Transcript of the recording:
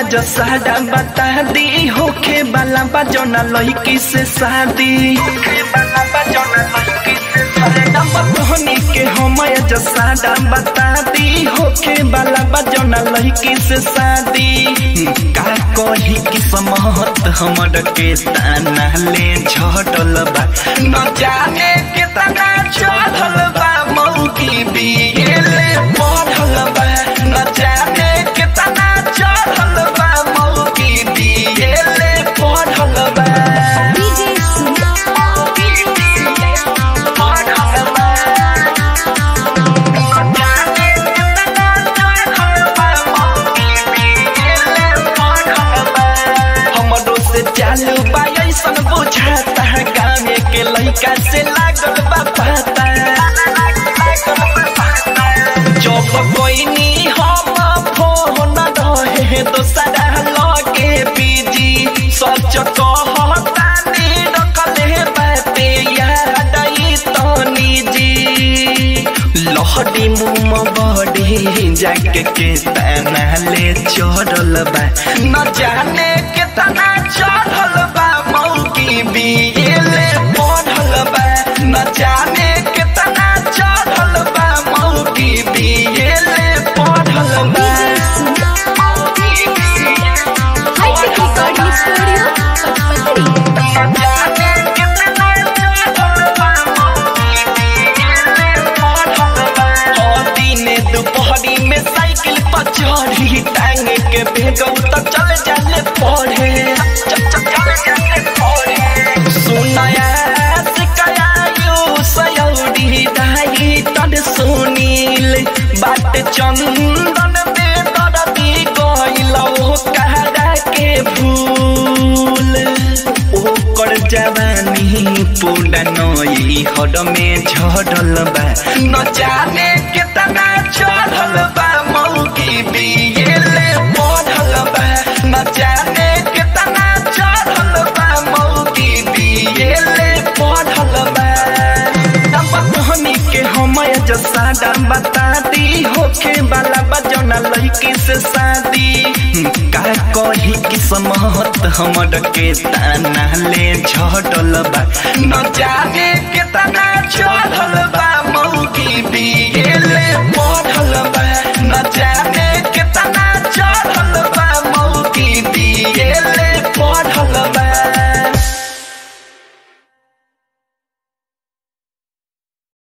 जो सादा बता दी होखे वाला बा जौना लड़की से शादी होखे वाला बा जौना लड़की से सादा बतहनी के हम जो सादा बता दी होखे वाला बा जौना लड़की से शादी का कही किस्मत हमर के ताना ले झटल बा न जाने कितना चढ़ल बा मौकी बिगेले पढ़ल बा न जाने कितना चढ़ल बा मौकी बिगेले पढ़ल बा डीजे सुना पढ़ल बा न जाने कितना चढ़ल बा मौकी बिगेले पढ़ल बा हमरो से चालू बा ऐसन बुझाता गाँव के लइका से लागल बा पता जब कोइनी हम फोन रहे दोसरा लगे बीजी सच कहतानी रखले बाते याद आई तनी जी लहरी मुम बड़ी जाके के तना ले चढ़ल बा न जाने कितना चढ़ल बा मौकी बिगेले पढ़ल बा न जाने कितना चढ़ल बा मौकी बिगेले पढ़ल बा डीजे सुना हाईटेक रिकॉर्डिंग स्टूडियो पचपतरी न जाने कितना चढ़ल बा मौकी बिगेले पढ़ल बा ओ दिने दुपहरी में साइकिल पर चढ़ी टांग के भेगौ तो चल जाले पढ़े चल चल चल जाले पढ़े सुनाया सिकाया यू सयौरी दाई तद सुनील बात चंदन में दरदी गइलो कहरा के भूल ओकर जवानी पूरा नई हड में झड़ल बा न जाने कितना चढ़ल बा मौकी बिगेले पढ़ल बा न जाने कितना चढ़ल बा मौकी बिगेले पढ़ल बा बहनी के हम जो सादा बता दी होखे वाला बजौना लड़की से शादी का कही किस्मत हमर के ताना ले झटल बा न जाने कितना चढ़ल बा मौकी बिगेले पढ़ल बा न जाने